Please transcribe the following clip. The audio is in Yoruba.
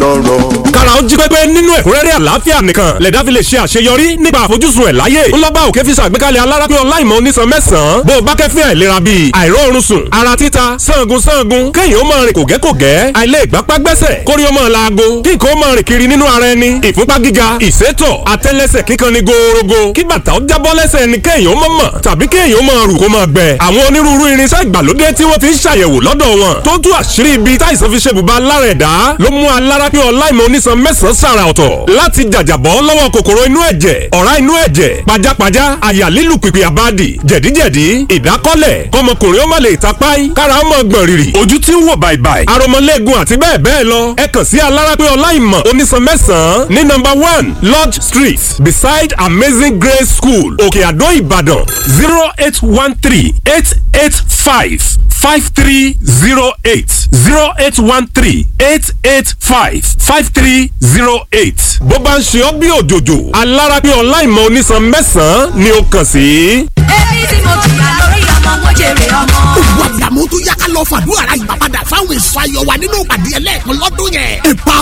lọ́rọ̀. kára ó jí pépé nínú ẹ̀kúnrẹ́rẹ́ àlàáfíà nìkan lẹ̀dá fi lè ṣe àṣeyọrí nípa àfojúsùn ẹ̀ láyé ńlọ́gbà òkè fi ṣàgbékalẹ̀ alárápín ọláìmọ̀ onísan mẹ́sàn-án bó o bá kẹ́fín àìlera bíi àìróorun sùn ara títa sangun sangun kéèyàn ó máa rìn kògẹ́kògẹ́ àìlè ìgbápá gbẹ́sẹ̀ kórí ó máa laago kí nǹkan ó máa rìn kiri nínú ara ẹni ìfúnpá gíga ìsétọ̀ àtẹ́lẹsẹ̀ kíkan ni gòòrògò kí bàtà ó jábọ́ lẹ́sẹ̀ ẹni kéèyàn ó máa mọ̀ tàbí kéèyàn ó máa rù kó máa gbẹ àwọn onírúurú irinṣẹ́ ìgbàlódé tí wọ́n fi ń ṣàyẹ̀wò lọ́dọ̀ wọn tó tú àṣírí ibi táìsàn fi ṣe bùbá lára ẹ̀dá ló mú alárápín ọláìmọ̀ onísan mẹ́sàn-án sàrà ọ̀tọ̀ láti jàjàbọ́ lọ́wọ́ kòkòrò inú ẹ̀jẹ̀ ọ̀rá inú ẹ̀jẹ̀ pajápajá àyà lílù pìpì àbádì jẹ̀díjẹ̀dí ìdákọ́lẹ̀ kọmọkùnrin ó má lè tapáì kára ó mọ̀ gbọ̀n rìrì ojú tí ń wò bàìbàì aromọlẹ́gun àti bẹ́ẹ̀ bẹ́ẹ̀ lọ ẹ kàn sí alárápín ọláìmọ̀ onísan mẹ́sàn-án ní nọ́mbà one lodge street beside amazing grace school òkè àdó ìbàdàn zero eight one three eight eight five five three zero eight zero eight one three eight eight five five three zero eight. bó bá ń ṣe ọ́ bí òjòjò alárápín ọláìmọ̀ onísan mẹ́sàn-án ni ó kàn sí. èmi tí mo jìyà lórí ọmọ mo jèrè ọmọ. Gbogbo àdàmú tó yá ká lọ fàdúrà ra ìgbà padà fáwọn èso ayọ̀ wa nínú ìpàdé ẹlẹ́ẹ̀kan lọ́dún yẹn. Ipa